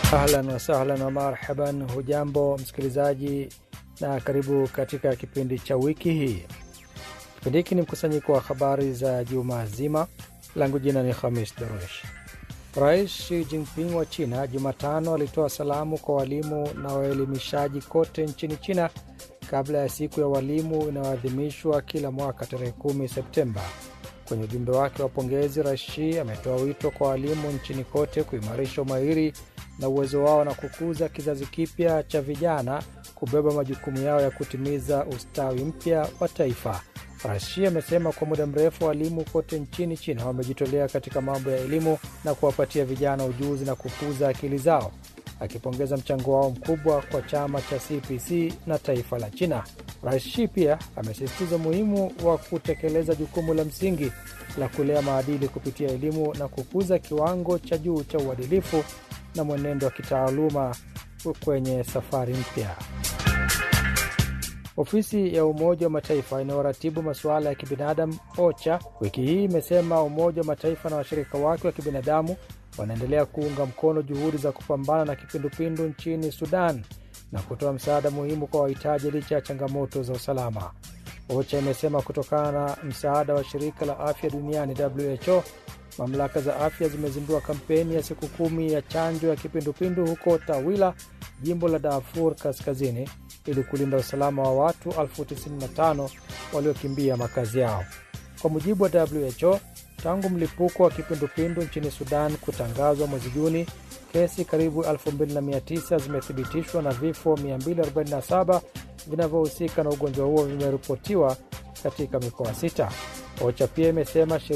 Ahlan wasahlan wa marhaban, hujambo msikilizaji na karibu katika kipindi cha wiki hii. Kipindi hiki ni mkusanyiko wa habari za juma zima. Langu jina ni Khamis Darush. Rais Xi Jinping wa China Jumatano alitoa salamu kwa walimu na waelimishaji kote nchini China kabla ya siku ya walimu inayoadhimishwa kila mwaka tarehe 10 Septemba. Kwenye ujumbe wake wa pongezi, Rais Xi ametoa wito kwa walimu nchini kote kuimarisha umahiri na uwezo wao na kukuza kizazi kipya cha vijana kubeba majukumu yao ya kutimiza ustawi mpya wa taifa. Rais Xi amesema kwa muda mrefu walimu kote nchini China wamejitolea katika mambo ya elimu na kuwapatia vijana ujuzi na kukuza akili zao, akipongeza mchango wao mkubwa kwa chama cha CPC na taifa la China. Rais Xi pia amesisitiza umuhimu wa kutekeleza jukumu la msingi la kulea maadili kupitia elimu na kukuza kiwango cha juu cha uadilifu na mwenendo wa kitaaluma kwenye safari mpya. Ofisi ya Umoja wa Mataifa inayoratibu masuala ya kibinadamu OCHA wiki hii imesema Umoja wa Mataifa na washirika wake wa kibinadamu wanaendelea kuunga mkono juhudi za kupambana na kipindupindu nchini Sudan na kutoa msaada muhimu kwa wahitaji licha ya changamoto za usalama. OCHA imesema kutokana na msaada wa shirika la afya duniani WHO, mamlaka za afya zimezindua kampeni ya siku kumi ya chanjo ya kipindupindu huko Tawila, jimbo la Darfur Kaskazini, ili kulinda usalama wa watu elfu 95 waliokimbia makazi yao. Kwa mujibu wa WHO, tangu mlipuko wa kipindupindu nchini Sudan kutangazwa mwezi Juni, kesi karibu 2900 zimethibitishwa na vifo 247 vinavyohusika na ugonjwa huo vimeripotiwa katika mikoa sita. OCHA pia imesema